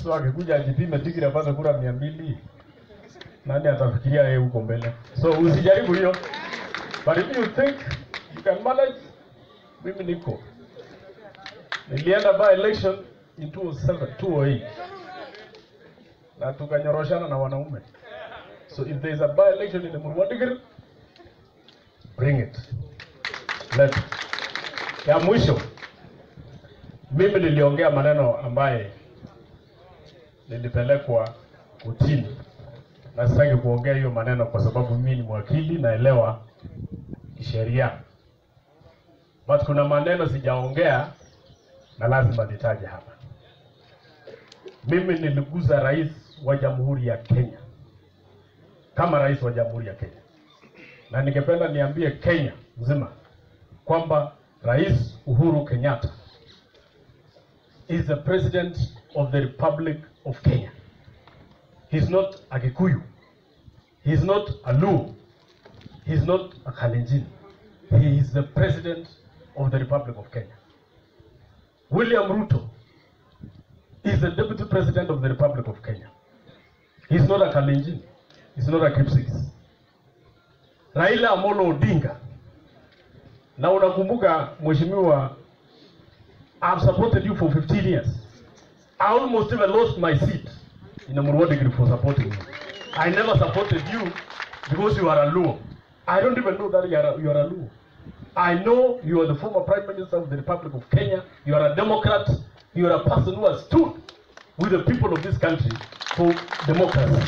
So akikuja ajipime tikiti apate kura mia mbili, nani atafikiria yeye huko mbele? So usijaribu hiyo, but if you think you can manage, mimi niko nilienda by election in 2007 2008 na tukanyoroshana na wanaume. So if there is a by election in the Murwadikir, bring it. Let ya mwisho, mimi niliongea maneno ambaye nilipelekwa kutini, na sitaki kuongea hiyo maneno kwa sababu mimi ni mwakili, naelewa sheria, but kuna maneno sijaongea na lazima nitaje hapa. Mimi niliguza rais wa Jamhuri ya Kenya kama rais wa Jamhuri ya Kenya, na ningependa niambie Kenya mzima kwamba Rais Uhuru Kenyatta is the president of the Republic of Kenya. He's not a Kikuyu. He's not a Luo. He's not a Kalenjin. He is the president of the Republic of Kenya. William Ruto is the deputy president of the Republic of Kenya. He's not a Kalenjin. He's not a Kipsigis. Raila Amolo Odinga na unakumbuka mheshimiwa, I've supported you for 15 years. I almost even lost my seat in Amurwa degree for supporting you. I never supported you because you are a Luo. I don't even know that you are a, you are a Luo. I know you are the former Prime Minister of the Republic of Kenya. You are a Democrat. You are a person who has stood with the people of this country for democracy.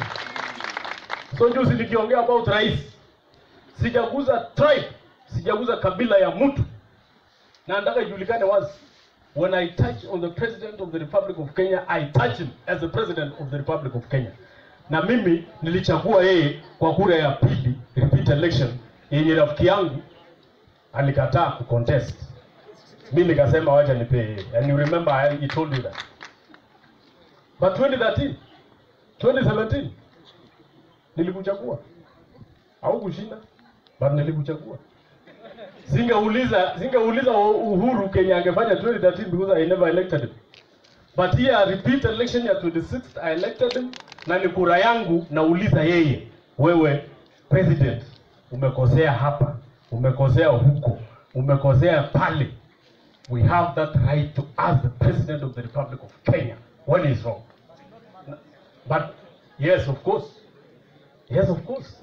So juzi nikiongea about rais, sijaguza tribe, sijaguza kabila ya mtu, na nataka ijulikane wazi. When I touch on the president of the Republic of Kenya, I touch him as the president of the Republic of Kenya. Na mimi nilichagua yeye kwa kura ya pili, repeat election, yenye rafiki yangu alikataa kucontest. Mimi nikasema wacha nipe yeye. And you remember I he told you that. But 2013, 2017 nilikuchagua. Au kushinda, but nilikuchagua. Singeuliza singeuliza Uhuru Kenya angefanya 2013 because I never elected him. But here repeat election ya 26th I elected him na ni kura yangu nauliza yeye, wewe president umekosea hapa, umekosea huko, umekosea pale. We have that right to ask the president of the Republic of Kenya when he's wrong. But yes, of course. Yes, of course.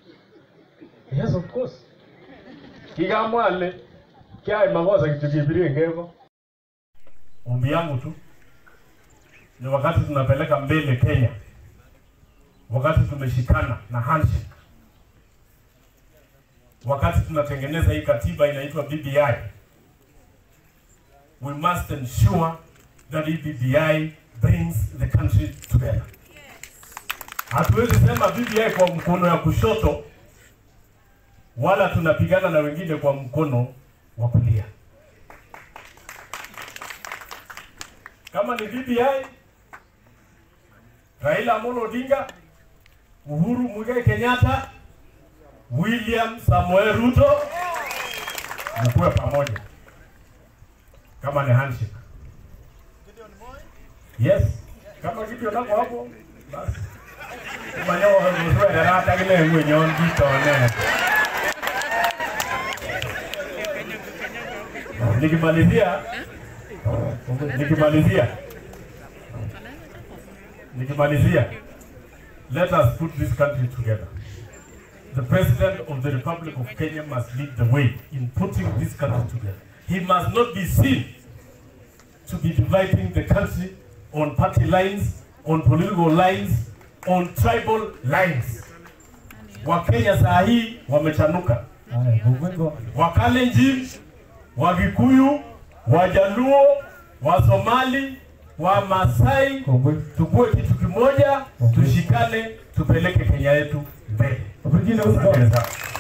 Yes, of course. Kigamwale kya makosa kitu kibirie ngevo. Ombi yangu tu ni wakati tunapeleka mbele Kenya, wakati tumeshikana na handshake, wakati tunatengeneza hii katiba inaitwa BBI, we must ensure that hii BBI brings the country together. Hatuwezi sema BBI kwa mkono ya kushoto wala tunapigana na wengine kwa mkono wa kulia. Kama ni BBI, Raila Amolo Odinga, Uhuru Muigai Kenyatta, William Samoei Ruto, mkuwe pamoja. Kama ni handshake. Yes, kama Gideon nako hapo basi. Kumanyo mzwe rata kile mwenyon kitone. Nikimalizia nikimalizia nikimalizia let us put this country together. The President of the Republic of Kenya must lead the way in putting this country together. He must not be seen to be dividing the country on party lines, on political lines, on tribal lines. Wakenya saa hii wamechanuka, Wakalenjin, Wagikuyu, Wajaluo, Wasomali, Wamasai, tukue kitu kimoja, tushikane, tupeleke Kenya yetu mbele. Asante sana.